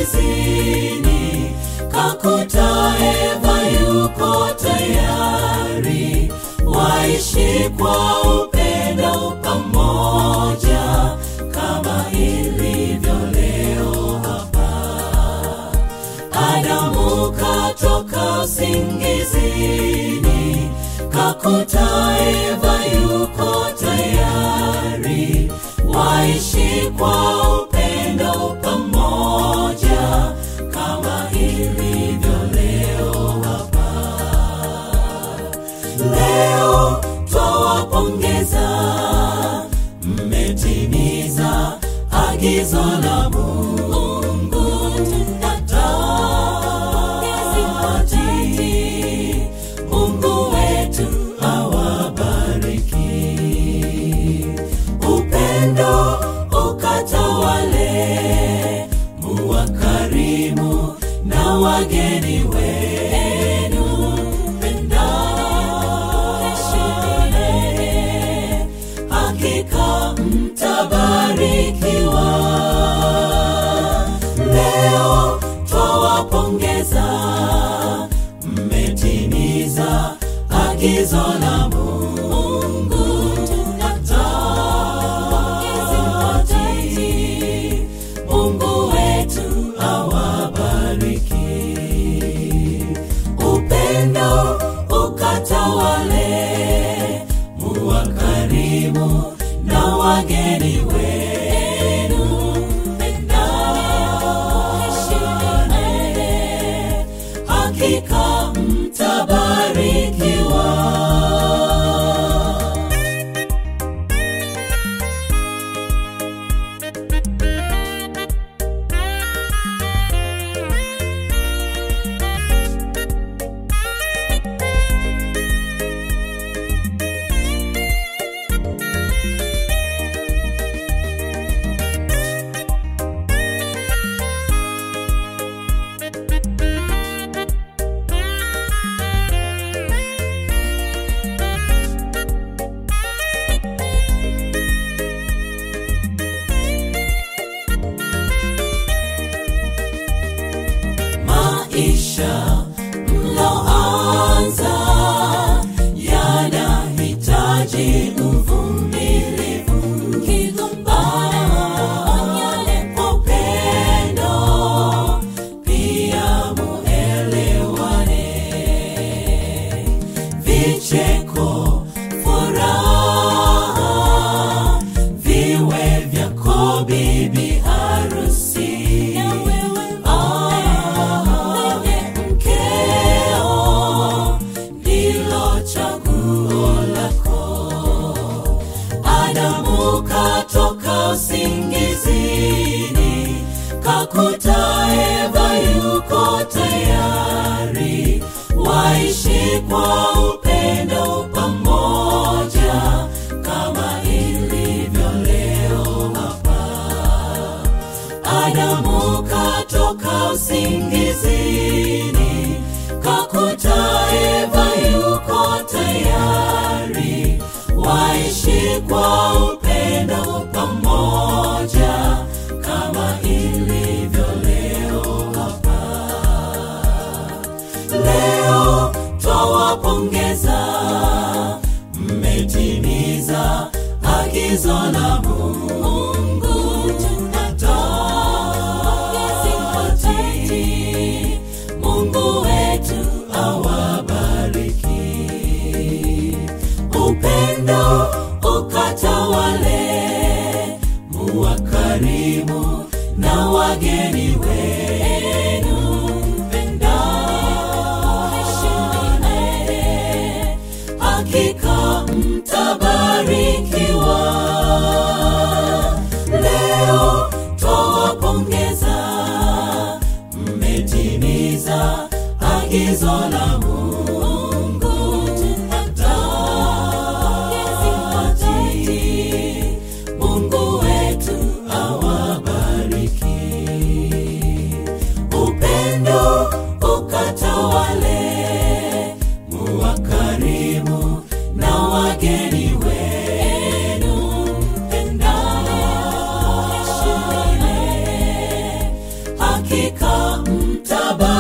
usingizini, kakuta Eva yuko tayari, waishi kwa upendo pamoja kama ilivyo leo hapa. Adamu katoka usingizini, kakuta Eva yuko tayari, waishi kwa upendo pamoja kama ilivyo leo hapa. Leo twawapongeza, mmetimiza agizo la Mungu watati. Mungu wetu awabariki, upendo ukatawale, muwakarimu na wageni wenu, pendane, hakika mtabarikiwa. Leo twawapongeza, mmetimiza agizo la Mungu watati. Mungu wetu awabariki, upendo ukatawale, muwakarimu na wageni wenu, pendane, hakika mtabarikiwa. maisha mloanza yanahitaji uvumilivu, kigombane kwa upendo, pia muelewane, vicheko, furaha viwe vyako bibi harusi Ah, mkeo ndilo chaguo lako. Adamu katoka usingizini, kakuta Eva yuko tayari, waishi kwa upendo pamoja kama ilivyo leo hapa. Adamu katoka usingizini, kakuta Eva yuko tayari, waishi kwa upendo pamoja kama ilivyo leo hapa. Leo twawapongeza, mmetimiza agizo la Mungu watati. Mungu wetu awabariki, upendo ukatawale, muwakarimu na wageni wenu, pendane, hakika mtabarikiwa. Leo twawapongeza, mmetimiza agizo la Mungu watati. Mungu wetu awabariki, upendo ukatawale, muwakarimu na wageni wenu, pendane, hakika katika mtaba